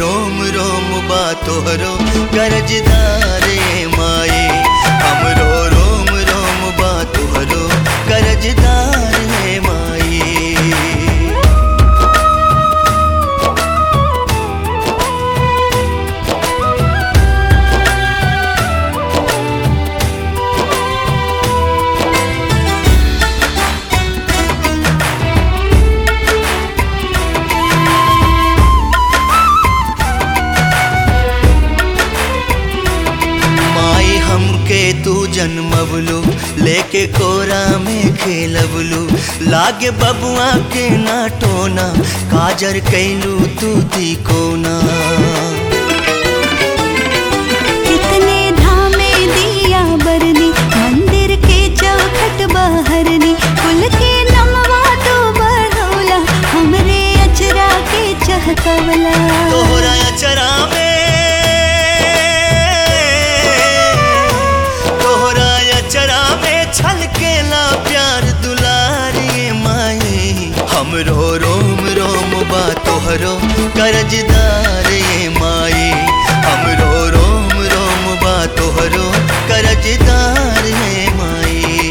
रोम रोम बा तोहरो करजदारे माए हमरो रोम रोम बा तोहरो करजदारे माए माई हमके तू जन्मबलू लेके कोरा में खेलबलू लागे बबुआ के ना टोना काजर कैलू तू दी कोना कितने धामे दिया बरनी मंदिर के चौखट बहरनी कुल के नमवा तो बढ़ोला हमरे अचरा के चहकवला तोहरा अचरा में तोहरा अचरा में छलकेला प्यार दुलारी माई हमरो रोम रोम बा तोहरो करजदारे माई हमरो रोम रोम बा तोहरो करजदार माई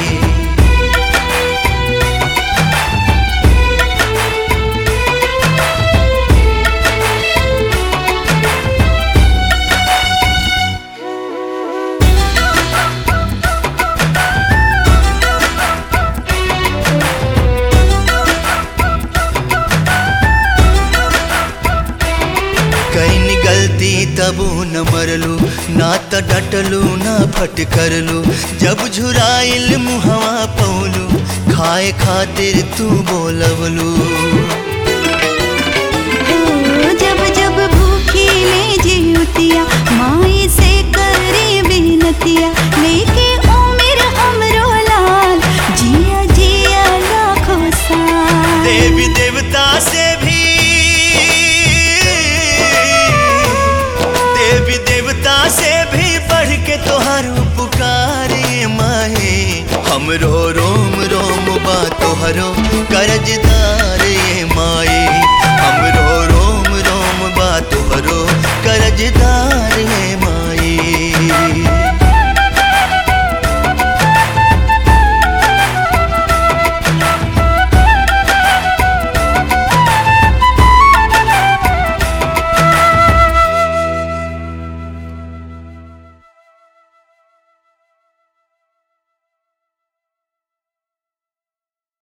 कैन गलती तबू न मरलू ना त डटलू ना फटकरलू जब झुराइल मुहवा पौलू खाए खातिर तू बोलवलू